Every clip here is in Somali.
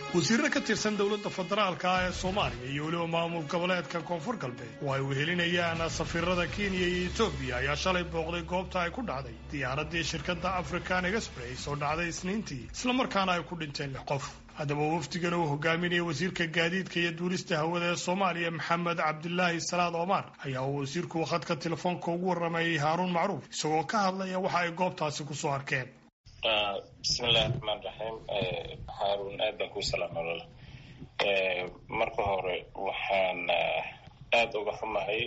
wasiirro ka tirsan dowladda federaalka ah ee soomaaliya iyo weliba maamul goboleedka koonfur galbeed oo ay wehelinayaan safiirada kenya iyo etoobiya ayaa shalay booqday goobta ay ku dhacday diyaaraddii shirkadda african express oo dhacday isniintii islamarkaana ay ku dhinteen lix qof haddaba wafdigan uu hogaaminaya wasiirka gaadiidka iyo duulista hawada ee soomaaliya maxamed cabdilaahi salaad omar ayaa uu wasiirku khadka telefoonka ugu warramayay haaruun macruuf isagoo ka hadlaya waxa ay goobtaasi kusoo arkeen bismillahi raxmaan raxiim haaruun aad baan kuu salaama walaal marka hore waxaan aada uga xumahay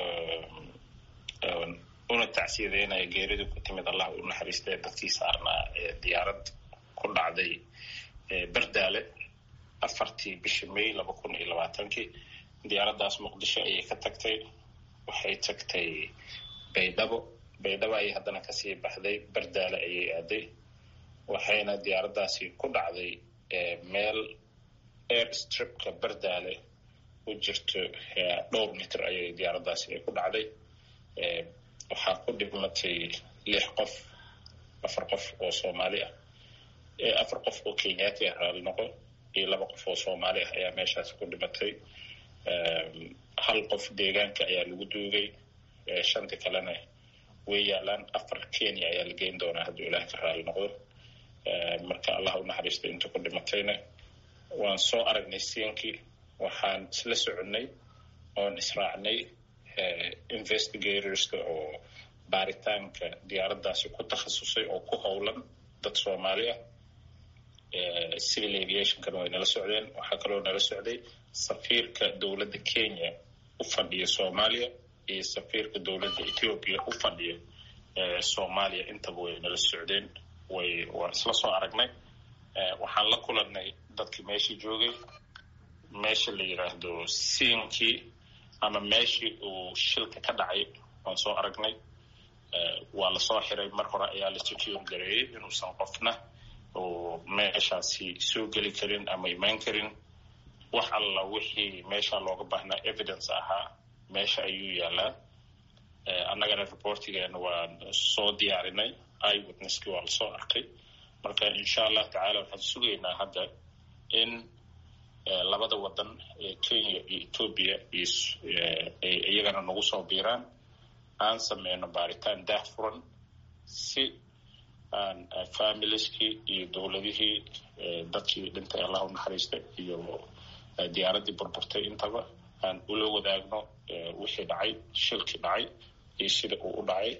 una tacsiyadeynaya geeridu ku timid allah u naxariistay dadkii saarnaa ee diyaarad ku dhacday berdaale afartii bishii may laba kun iyo labaatankii diyaaraddaas muqdisho ayay ka tagtay waxay tagtay baydhabo baydhabo ayay haddana kasii baxday berdaale ayay aaday waxayna diyaaraddaasi ku dhacday meel air stripka berdaale u jirto dhowr mitir ayay diyaaraddaasi ay ku dhacday waxaa ku dhibmatay lix qof afar qof oo soomaali ah afar qof oo kenyaati ah raali noqo iyo laba qof oo soomaali ah ayaa meeshaasi ku dhimatay hal qof deegaanka ayaa lagu duugay shanti kalena way yaalaan afar kenya ayaa la geyn doonaa hadduu ilaah ka raali noqdo marka allah u naxariistay inta ku dhimatayna waan soo aragnay siinkii waxaan isla soconnay oon israacnay investigatorska oo baaritaanka diyaaraddaasi ku takhasusay oo ku howlan dad soomaali ah civil aviationkana way nala socdeen waxaa kaloo nala socday safiirka dowladda kenya u fadhiya soomaaliya iyo safiirka dowladda ethiopia u fadhiya soomaaliya intaba way nala socdeen way waan isla soo aragnay waxaan la kulannay dadkii meeshii joogay meesha la yidhaahdo siinkii ama meeshii uu shilka ka dhacay waan soo aragnay waa lasoo xiray mar hore ayaa la secure gareeyey inuusan qofna oo meeshaasi soo geli karin ama imaan karin wax alla wixii meesha looga baahnaa evidence ahaa meesha ayuu yaalaa annagana reportigeena waan soo diyaarinay iwitnesskii waa lasoo arkay marka insha allah tacaala waxaan sugaynaa hadda in labada wadan ee kenya iyo etoobiya ay iyagana nagu soo biiraan aan sameyno baaritaan daah furan si aan familieskii iyo dowladihii dadkii dhintay allah u naxariistay iyo diyaaraddii burburtay intaba aan ula wadaagno wixii dhacay shilkii dhacay iyo sida uu u dhacay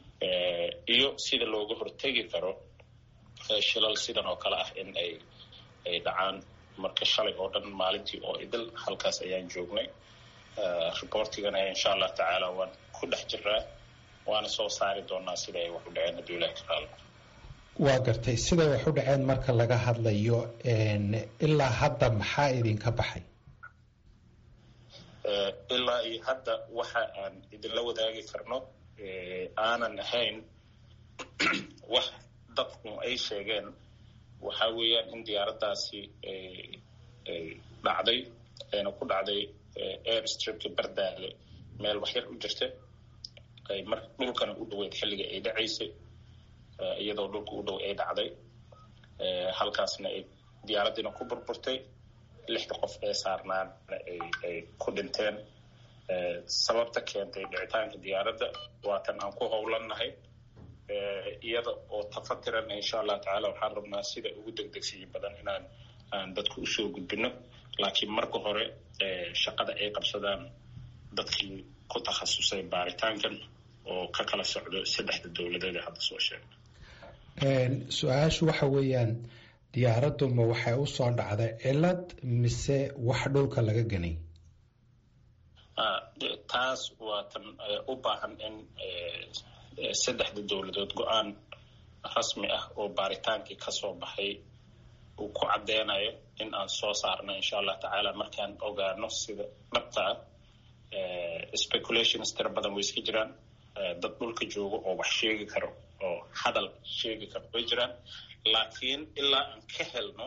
iyo sida looga hortegi karo shilal sidan oo kale ah in ay ay dhacaan marka shalay oo dhan maalintii oo idil halkaas ayaan joognay reportigana insha allah tacaala waan ku dhex jiraa waana soo saari doonaa sida ay wax u dhaceen hadduu ilahi karaalo waa gartay siday wax u dhaceen marka laga hadlayo ilaa hadda maxaa idinka baxay ilaa iyo hadda waxa aan idinla wadaagi karno aanan ahayn wax dadku ay sheegeen waxaa weeyaan in diyaaraddaasi dhacday ayna ku dhacday air stripka bardaale meel waxyar u jirta ay mar dhulkana u dhoweyd xilliga ay dhacaysay iyadoo dhulka u dhow ay dhacday halkaasna ay diyaaraddiina ku burburtay lixda qof ee saarnaana ay ku dhinteen sababta keentay dhicitaanka diyaaradda waa tan aan ku howlannahay iyada oo tafatiran insha allah tacaala waxaan rabnaa sida ugu degdegsiya badan inaan aan dadku usoo gudbino laakiin marka hore shaqada ay qabsadaan dadkii ku takhasusay baaritaankan oo ka kala socdo saddexda dowladeed ee hadda soo sheegna su-aashu waxa weeyaan diyaaraddu ma waxay u soo dhacday cilad mise wax dhulka laga ganay taas waa tan u baahan in saddexda dowladood go-aan rasmi ah oo baaritaankii kasoo baxay uu ku caddeynayo in aan soo saarno insha allah tacaala markaan ogaano sida dhabta ah speculations tira badan way iska jiraan dad dhulka jooga oo wax sheegi karo oo hadal sheegi karo way jiraan laakiin ilaa aan ka helno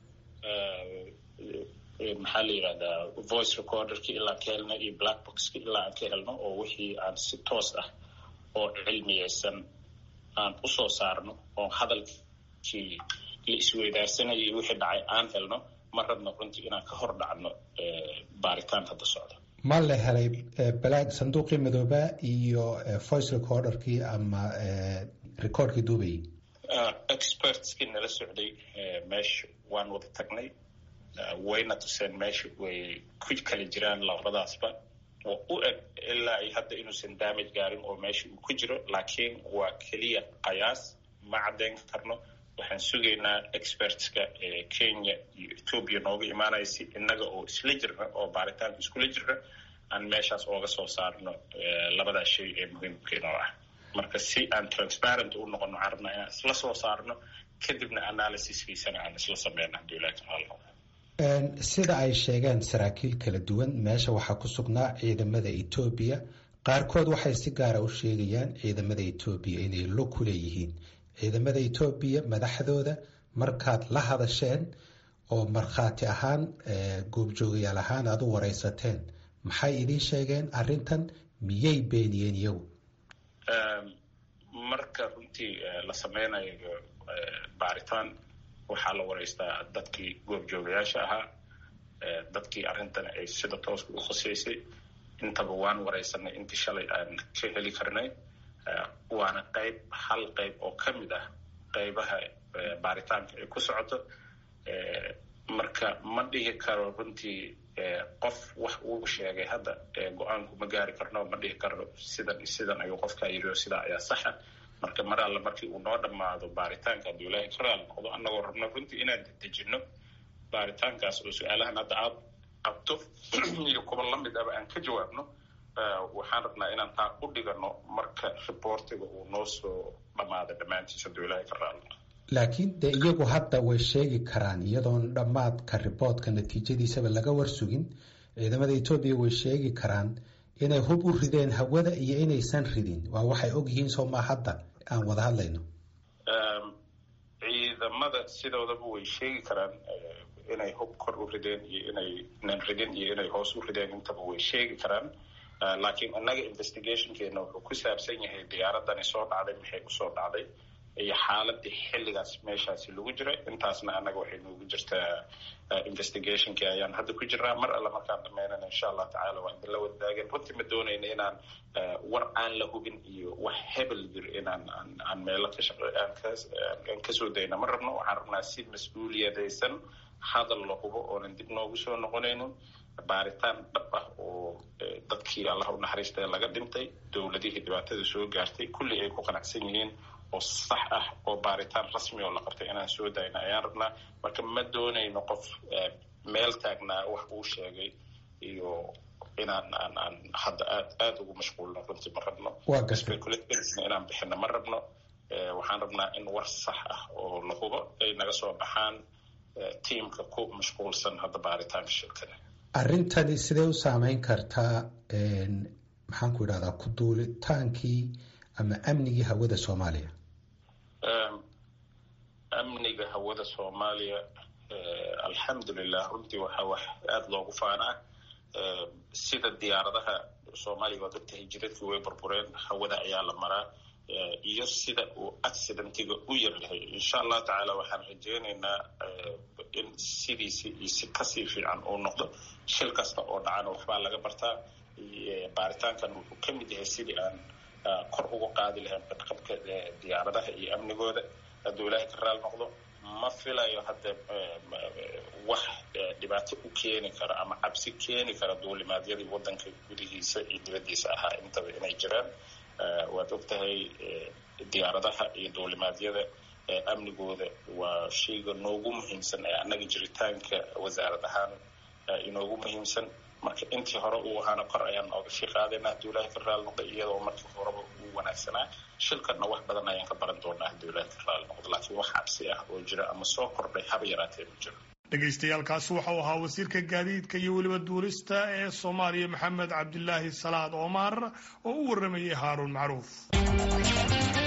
maxaa la yidhahdaa voice recorderki ilaa aan ka helno iyo black boxki ilaa aan ka helno oo wixii aan si toos ah oo cilmiyeysan aan usoo saarno oo hadalkii la isweydaarsanayay wixii dhacay aan helno ma rabno runtii inaan ka hor dhacno baaritaan hadda socda ma la helay balaag sanduuqii madooba iyo voice recorderkii ama recordkii duubayay expertskii nala socday meesha waan wada tagnay wayna tuseen meesha way ku kala jiraan labadaasba oo u eg ilaa ay hadda inuusan damage gaarin oo meesha uu ku jiro laakiin waa keliya qayaas ma caddayn karno waxaan sugaynaa expertska kenya iyo ethoobia nooga imaanaya si innaga oo isla jirna oo baaritaanka iskula jirna aan meeshaas ooga soo saarno labadaa shay ee muhiimkeenoo ah marka si aan transparent u noqono waxaan rabnaa inaan isla soo saarno kadibna analysiskiisana aan isla sameyno hadduu ilahi taala sida ay sheegeen saraakiil kala duwan meesha waxaa ku sugnaa ciidamada etoobiya qaarkood waxay si gaara u sheegayaan ciidamada etoobiya inay lo ku leeyihiin ciidamada etoobiya madaxdooda markaad la hadasheen oo markhaati ahaan goobjoogayaal ahaan aad u wareysateen maxay idiin sheegeen arrintan miyay beeniyeen iyagu marka runtii la sameynayo baaritaan waxaa la wareystaa dadkii goobjoogayaasha ahaa dadkii arrintan ay sida tooska u khuseysay intaba waan wareysanay intii shalay aan ka heli karnay waana qayb hal qayb oo ka mid ah qaybaha baaritaanka ay ku socoto marka ma dhihi karo runtii qof wax uu sheegay hadda go-aanku ma gaari karno ma dhihi karno sidan sidan ayuu qofkaa yiri oo sidaa ayaa saxa marka mar alle markii uu noo dhammaado baaritaanka hadduu ilaahay ka raali noqdo annagoo rabno runtii inaan dedejinno baaritaankaas oo su-aalahan hadda aad qabto iyo kuwa lamid aba aan ka jawaabno waxaan rabnaa inaan taa u dhigano marka riboortiga uu noo soo dhammaado dhammaantiis hadduu ilaahay ka raali noqdo laakiin dee iyagu hadda way sheegi karaan iyadoon dhammaadka riboortka natiijadiisaba laga warsugin ciidamada etoobiya way sheegi karaan inay hub u rideen hawada iyo inaysan ridin waa waxay og yihiin soo maa hadda aan wada hadlayno ciidamada sidoodaba way sheegi karaan inay hub kor u rideen iyo inaynan ridin iyo inay hoos u rideen intaba way sheegi karaan laakiin innaga investigationkeena wuxuu ku saabsan yahay diyaaradani soo dhacday maxay usoo dhacday iyo xaaladii xilligaas meeshaasi lagu jiray intaasna annaga waxay noogu jirtaa investigationkii ayaan hadda ku jirnaa mar alle markaan dhamaynana insha allah tacala waa idinla wadaageen runtii ma doonayna inaan war aan la hubin iyo wax hebel jir inaan aan meelo ka shaq aan kasoo dayna ma rabno waxaan rabnaa si mas-uuliyadaysan hadal la hubo oonan dib noogu soo noqonaynin baaritaan dhab ah oo dadkii allah u naxariista laga dhintay dowladihii dhibaatada soo gaartay kulli ay ku qanacsan yihiin oo sax ah oo baaritaan rasmi oo la qabtay inaan soo dayna ayaan rabnaa marka ma doonayno qof meel taagnaa wax uu sheegay iyo inaan aan aan hadda aad aada ugu mashquulno runtii ma rabno speculationsna inaan bixino ma rabno waxaan rabnaa in war sax ah oo la hubo ay naga soo baxaan tiamka ku mashquulsan hadda baaritaanka shirkada arrintani sidee u saameyn kartaa maxaan ku idhahdaa ku duulitaankii ama amnigii hawada soomaaliya amniga hawada soomaaliya alxamdulilah runtii waxaa wax aada loogu faanaa sida diyaaradaha soomaaliya waad ogtahay jidadkii way burbureen hawada ayaa la maraa iyo sida uu accidentiga u yaryahay insha allah tacaala waxaan rajeynaynaa in sidiisi iyo si kasii fiican uu noqdo shil kasta oo dhacana waxbaa laga bartaa baaritaankan wuxuu ka mid yahay sidii aan kor uga qaadi lahayn badqabka diyaaradaha iyo amnigooda hadduu ilaahay ka raal noqdo ma filayo hadda wax dhibaato u keeni kara ama cabsi keeni kara duulimaadyadii waddanka gudihiisa iyo dibaddiisa ahaa intaba inay jiraan waad ogtahay diyaaradaha iyo duulimaadyada amnigooda waa shayga noogu muhiimsan ee annaga jiritaanka wasaarad ahaan inoogu muhiimsan marka intii hore uu ahaana kor ayaan nooga sii qaadayna hadduu ilaahay ka raali noqdo iyadoo markii horeba uu wanaagsanaa shilkanna wax badan ayaan ka baran doonaa hadduu ilaahay ka raali noqdo laakiin wax cabsi ah oo jira ama soo kordhay haba yaraatee ma jiro dhegaystayaaalkaasi waxau ahaa wasiirka gaadiidka iyo weliba duulista ee soomaaliya maxamed cabdilaahi salaad omar oo u waramayay haaruun macruuf